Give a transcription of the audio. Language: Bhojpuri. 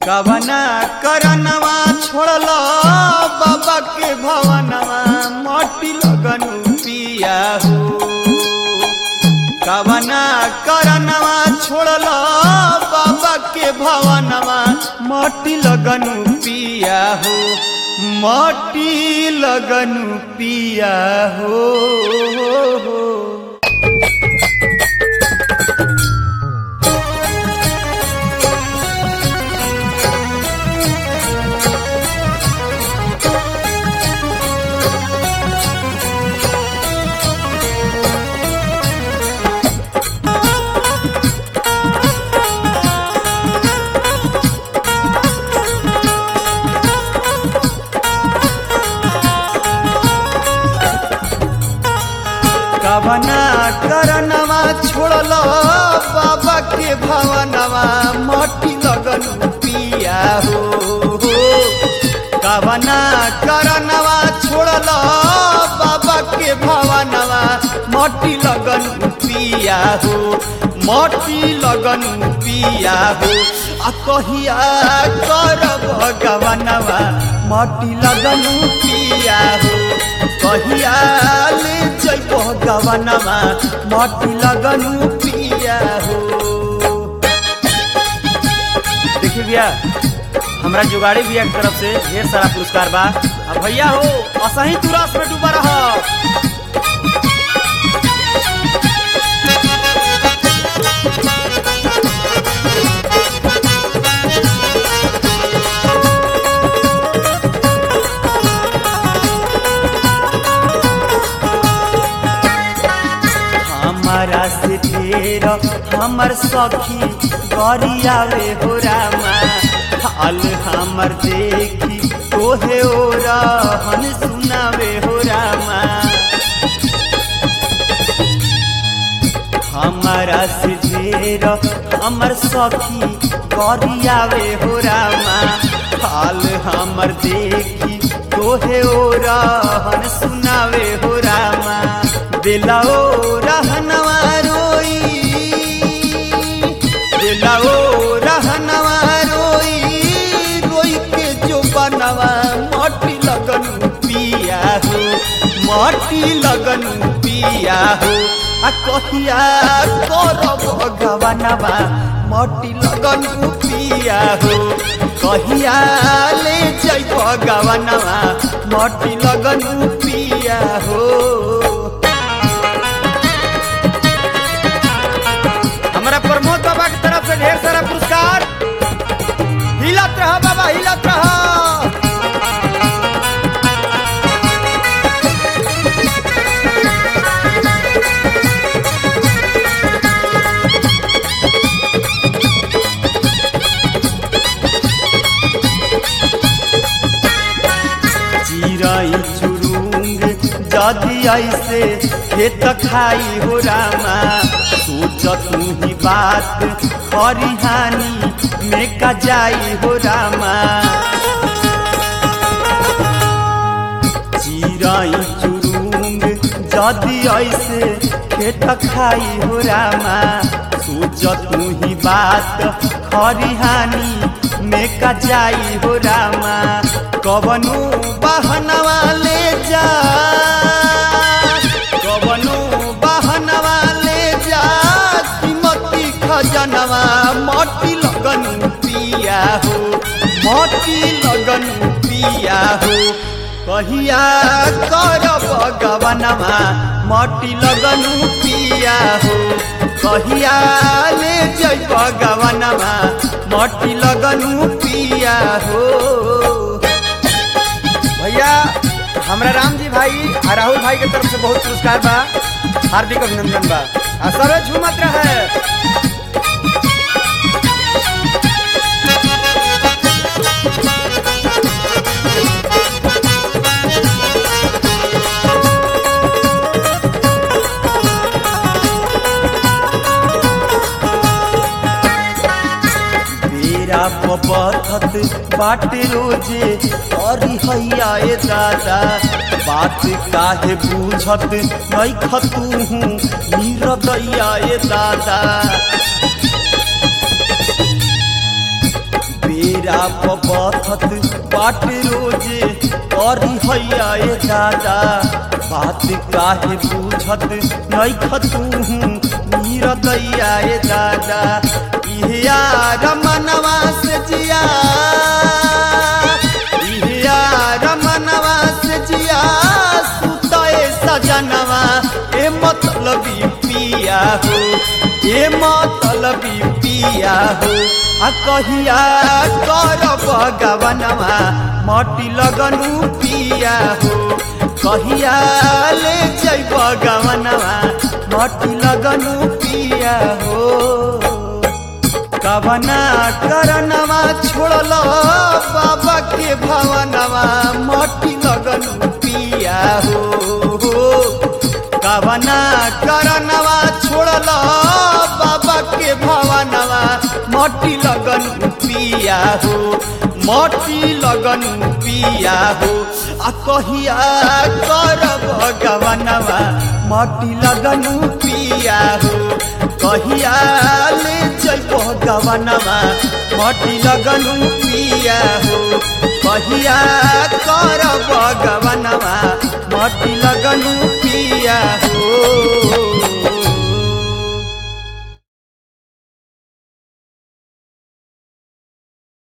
कवना करनवा छोड़ल बाबा के भवनवा मटी लगन पिया हो कवना करनवा छोड़ल बाबा के भवनवा मटी लगन पिया हो मटी लगन पिया हो कवना करनवा छोड़ल बाबा के भवनवा मटी लगन पिया हो कवना करनवा छोड़ल बाबा के भवनवा मटी लगन पिया हो मटी लगन पिया हो आ कहिया करब गवनवा मटी लगन पिया हो कहिया ले जइब गवनवा मटी लगन पिया हो देखिए भैया हमरा जुगाड़ी भैया की तरफ से ढेर सारा पुरस्कार बा अब भैया हो असही तू रस में डूबा रह हमारा से ढेर हमर सखी गरियावे हो रामा हाल हमर देखी तोहे ओ रहन सुनावे हो रामा हमारा से ढेर हमर सखी गरियावे हो रामा हाल हमर देखी तोहे ओ रहन सुनावे हो रामा दिलाओ रहनवा रोई दिलाओ रहनवा रोई रोई के जो बनवा मटी लगन पिया हो मटी लगन पिया हो आ कहिया करब गवनवा मटी लगन पिया हो कहिया ले जइब गवनवा मटी लगन पिया हो हमारा प्रमोद बाबा की तरफ से ढेर सारा पुरस्कार हिलत रहा बाबा हिलत रहा चिराई चुरुंग जदि ऐसे खेत खाई हो रामा सोच तू ही बात खरिहानी में का जाई हो रामा चिराई चुरुंग जदि ऐसे खेत खाई हो रामा सोच तू ही बात खरिहानी में का जाई हो रामा कवनु बहनवा ले जा कवनु बहनवा ले जा कीमती खजनवा मोटी लगन पिया हो मोटी लगन पिया हो कहिया करब गवनवा मोटी लगन पिया हो कहिया ले जइब गवनवा मोटी लगन पिया हो भैया हमरा राम जी भाई आ राहुल भाई के तरफ से बहुत पुरस्कार बा हार्दिक अभिनंदन बा आ सबे झूमत रहे बेरा पबथत बाटे रोजे अरी हैया ए दादा बात काहे बूझत नहीं खतू हूँ नीरदैया ए दादा बेरा पबथत बाट रोजे करी हैया ए दादा बात काहे बुझत नहीं खतू मीर दैया ए दादा इहे रमनवा से जिया इहे रमनवा से जिया सुतए सजनवा ए मतलबी पिया हो ए मतलबी पिया हो आ कहिया करब गवनवा मटी लगनु पिया हो कहिया ले जैब गवनवा मटी लगनु पिया हो कवना करनवा छोड़ल बाबा के भवनवा मटी लगनु पिया हो कवना करनवा छोड़ल बाबा के भवनवा मटी लगनु पिया हो मटी लगनु पिया हो आ कहिया करब गवनवा मटी लगनु पिया हो कहिया ले जइब गवनवा मटी लगनु पिया हो कहिया करब गवनवा मटी लगनु